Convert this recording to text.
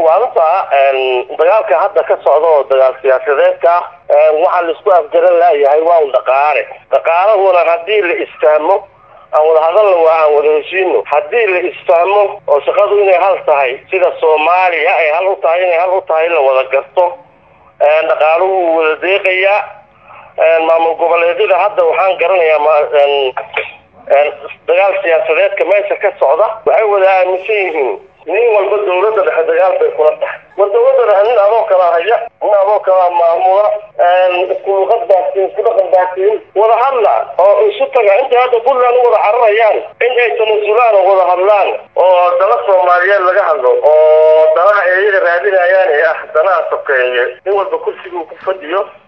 waalantaa dagaalka hadda ka socda oo dagaal siyaasadeedka waxaa laisku afgaran laayahay waa un dhaqaale dhaqaalahuna haddii la isfahmo aan wada hadalna waa aan wada heshiino haddii la isfahmo oo shaqadu inay hal tahay sida soomaaliya ay hal u tahay inay hal u tahay la wada garto dhaqaaluhu wuu wada deeqayaa maamul goboleedyada hadda waxaan garanayaa dagaal siyaasadeedka meesha ka socda waxay wada aaminsan yihiin nin walba dawladda dhexe dagaal bay kula tahay war dawladda dhexe nin adoo kala haya nin adoo kala maamula isku luqad baasiin isku dhaqan baasiin wada hadla oo isu taga intay hadda puntland u wada cararayaan in ay tanasulaan oo wada hadlaan oo dala soomaaliyeed laga hadlo oo dalaha eeyaga raadinayaan ee ah danaha sokeeye nin walba kursiguu ku fadhiyo